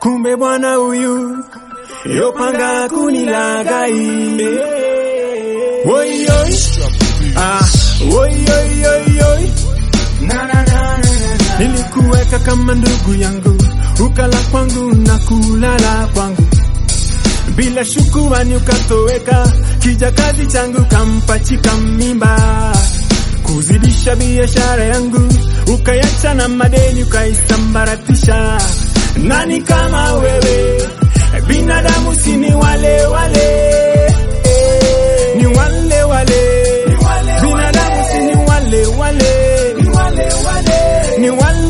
kumbe bwana huyu yopanga kunilagai Woyoi, ah, woyoyoyoi na na na na na nilikuweka kama ndugu yangu, ukala kwangu na kulala kwangu, bila shukurani ukatoweka, kijakazi changu kampachika mimba, kuzidisha biashara yangu, ukayacha na madeni ukaisambaratisha. Nani kama wewe? Binadamu si ni wale wale, ni wale wale, binadamu si ni wale wale, ni wale wale,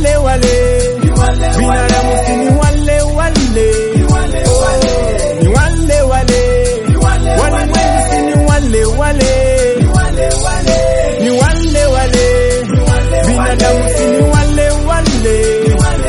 binadamu si ni wale wale, ni wale wale, walimwengu si ni wale wale, ni wale wale, binadamu si ni wale wale.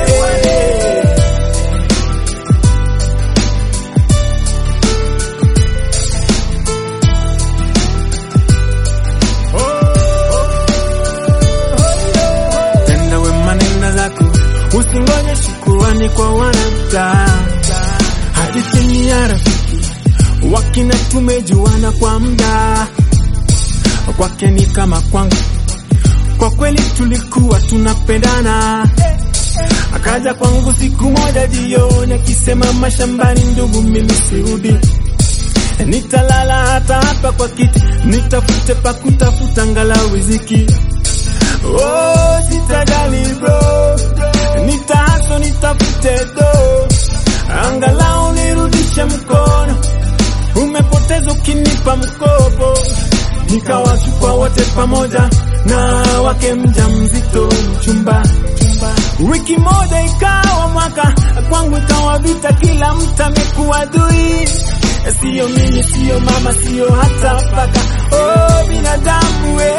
tenda wema nenda zako, usingoje shukurani kwa wanadamu. Hadi chini ya rafiki wakina tumejuana kwa muda, kwake ni kama kwangu, kwa kweli tulikuwa tunapendana. Akaja kwangu siku moja jioni akisema, mashambani ndugu, mimi sirudi nitalala hata hapa kwa kiti, nitafute pa kutafuta angalau riziki. Oh, sitajali bro, nitahaso nitafute do, angalau nirudishe mkono. Umepoteza ukinipa mkopo, nikawachukua wote pamoja na wake mja mzito mchumba. Wiki moja ikawa mwaka, kwangu ikawa vita, kila mtu amekuwa adui. Sio mimi, sio mama, sio hata paka. Oh, binadamu we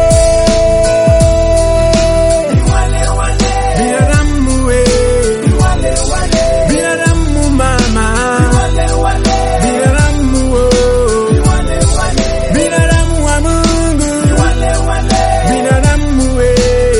binadamu we binadamu mama binadamu wo binadamu wa Mungu binadamu we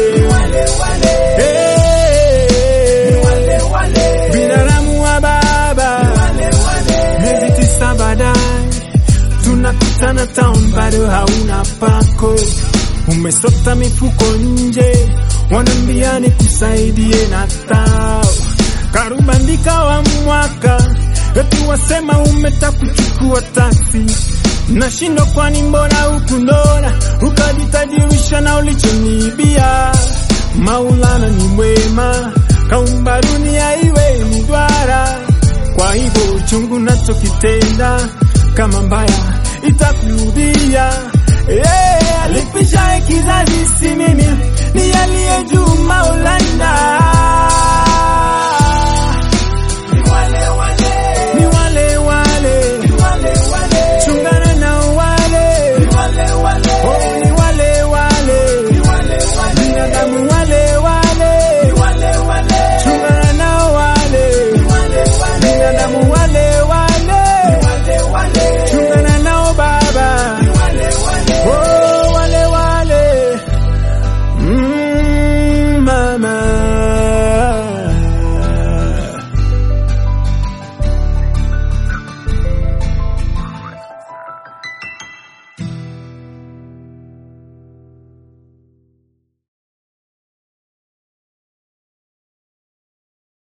Eh, binadamu wa Baba miezi tisa baadaye tunakutana town, bado hauna pako, umesota mifuko nje, wanambia nikusaidie na tao karubandika wa mwaka eti wasema umeta kuchukua taksi nashindwa, kwani mbona hukunona ukajitajirisha na ulichoniibia? Maulana ni mwema, kaumba dunia iwe ni duara kwa hivyo uchungu nachokitenda kama mbaya itakurudia. Yeah, alipishaye kizazi